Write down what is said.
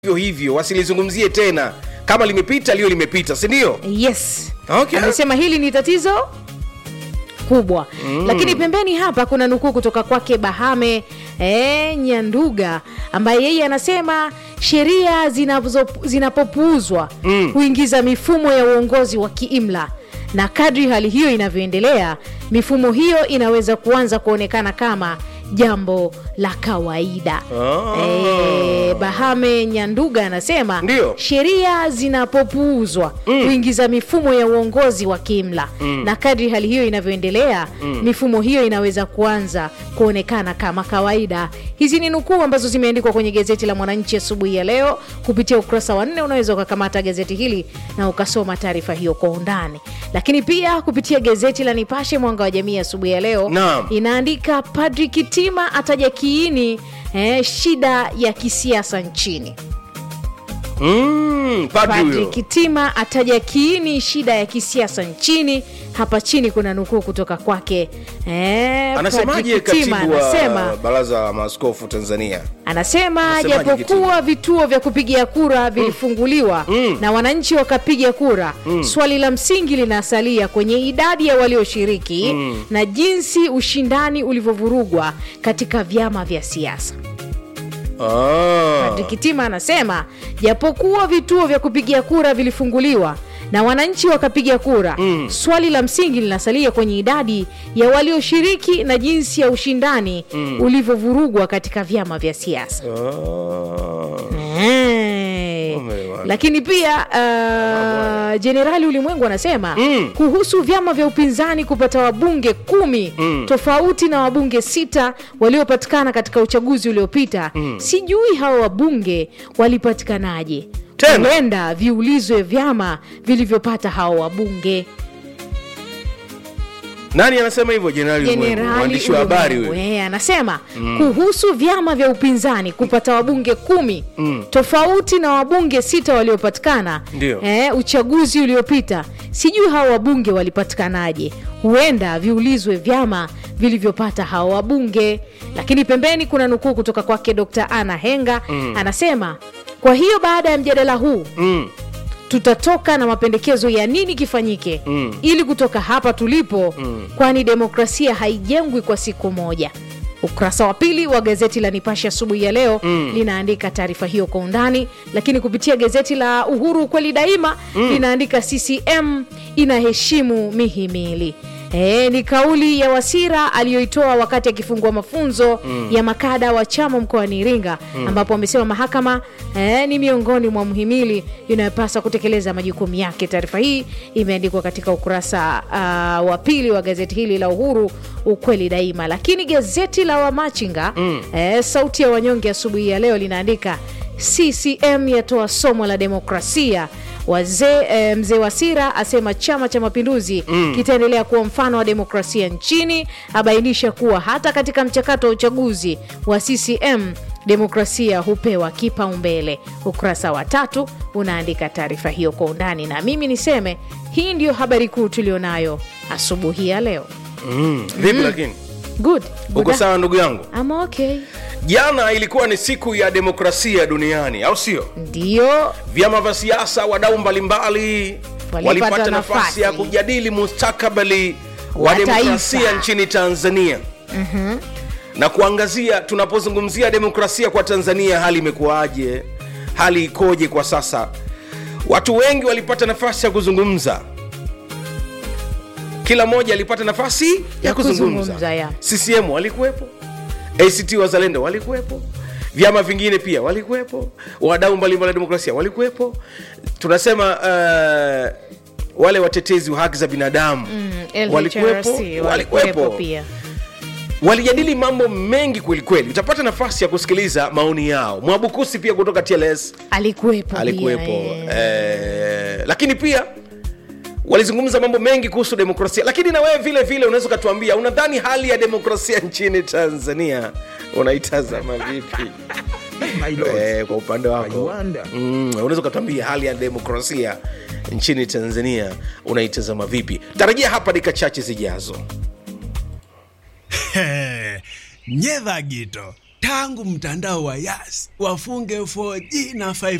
hivyo hivyo wasilizungumzie tena kama limepita liyo limepita si ndio yes Okay. amesema hili ni tatizo kubwa mm. lakini pembeni hapa kuna nukuu kutoka kwake bahame e, nyanduga ambaye yeye anasema sheria zinazo- zinapopuuzwa mm. huingiza mifumo ya uongozi wa kiimla na kadri hali hiyo inavyoendelea mifumo hiyo inaweza kuanza kuonekana kama jambo la kawaida Ah. e, bahame nyanduga anasema Ndio. sheria zinapopuuzwa mm. huingiza mifumo ya uongozi wa kiimla mm. na kadri hali hiyo inavyoendelea mm. mifumo hiyo inaweza kuanza kuonekana kama kawaida hizi ni nukuu ambazo zimeandikwa kwenye gazeti la mwananchi asubuhi ya leo kupitia ukurasa wa nne unaweza ukakamata gazeti hili na ukasoma taarifa hiyo kwa undani lakini pia kupitia gazeti la nipashe mwanga wa jamii asubuhi ya leo Naam. inaandika padri kitima ataja kiini eh, shida ya kisiasa nchini mm, padri Padri huyo Kitima ataja kiini shida ya kisiasa nchini. Hapa chini kuna nukuu kutoka kwake eh, anasemaje Padri Kitima katibu wa anasema baraza la maaskofu tanzania anasema Anasemaje japokuwa vituo vya kupigia kura vilifunguliwa Mm. na wananchi wakapiga kura swali la msingi linasalia kwenye idadi ya walioshiriki na jinsi ushindani ulivyovurugwa katika vyama vya siasa ah. Padri Kitima anasema japokuwa vituo vya kupigia kura vilifunguliwa na wananchi wakapiga kura mm. swali la msingi linasalia kwenye idadi ya walioshiriki na jinsi ya ushindani mm. ulivyovurugwa katika vyama vya siasa Ah. Eh. Umeelewa. lakini pia uh, jenerali ulimwengu anasema Mm. kuhusu vyama vya upinzani kupata wabunge kumi Mm. tofauti na wabunge sita waliopatikana katika uchaguzi uliopita sijui hawa wabunge walipatikanaje Tena? huenda viulizwe vyama vilivyopata hawa wabunge nani anasema hivyo jenerali Ulimwengu? jenerali mwandishi wa habari Ulimwengu, huyo eh, anasema kuhusu vyama vya upinzani kupata wabunge kumi Mm. tofauti na wabunge sita waliopatikana Ndio. eh, uchaguzi uliopita sijui hawa wabunge walipatikanaje huenda viulizwe vyama vilivyopata hawa wabunge lakini pembeni kuna nukuu kutoka kwake dr ana henga mm. anasema kwa hiyo baada ya mjadala huu mm. tutatoka na mapendekezo ya nini kifanyike Mm. ili kutoka hapa tulipo mm. kwani demokrasia haijengwi kwa siku moja ukurasa wa pili wa gazeti la nipashe asubuhi ya leo mm. linaandika taarifa hiyo kwa undani lakini kupitia gazeti la uhuru kweli daima mm. linaandika ccm inaheshimu mihimili E, ni kauli ya wasira aliyoitoa wakati akifungua mafunzo mm. ya makada wa chama mkoani iringa mm. ambapo amesema mahakama e, ni miongoni mwa mhimili inayopaswa kutekeleza majukumu yake taarifa hii imeandikwa katika ukurasa uh, wa pili wa gazeti hili la uhuru ukweli daima lakini gazeti la wamachinga mm. e, sauti ya wanyonge asubuhi ya leo linaandika ccm yatoa somo la demokrasia wazee e, mzee wasira asema chama cha mapinduzi mm. kitaendelea kuwa mfano wa demokrasia nchini abainisha kuwa hata katika mchakato wa uchaguzi wa ccm demokrasia hupewa kipaumbele ukurasa wa tatu unaandika taarifa hiyo kwa undani na mimi niseme hii ndiyo habari kuu tulionayo asubuhi ya leo Mm. vipi lakini good uko Good- sawa ndugu yangu I'm okay jana ilikuwa ni siku ya demokrasia duniani au sio ndio vyama vya siasa wadau mbalimbali Walipata walipata nafasi nafasi. ya kujadili mustakabali wa Wa demokrasia taifa. nchini tanzania mm-hmm. na kuangazia tunapozungumzia demokrasia kwa tanzania hali imekuwaje hali ikoje kwa sasa watu wengi walipata nafasi ya kuzungumza kila mmoja alipata nafasi ya, Ya kuzungumza, kuzungumza, ya. ccm walikuwepo act wazalendo walikuwepo vyama vingine pia walikuwepo wadau mbalimbali wa demokrasia walikuwepo tunasema uh, wale watetezi wa haki za binadamu Mm, walikuwepo LHRC, walikuwepo walikuwepo pia walijadili mambo mengi kwelikweli utapata nafasi ya kusikiliza maoni yao mwabukusi pia kutoka tls alikuwepo pia, alikuwepo eh. eh, lakini pia walizungumza mambo mengi kuhusu demokrasia lakini na wewe vile vile unaweza ukatuambia unadhani hali ya demokrasia nchini tanzania unaitazama vipi My lord, eh, kwa upande I wako wonder. mm, unaweza ukatuambia hali ya demokrasia nchini tanzania unaitazama vipi tarajia hapa dakika chache zijazo nyedha gito tangu mtandao wa Yas wafunge 4G na 5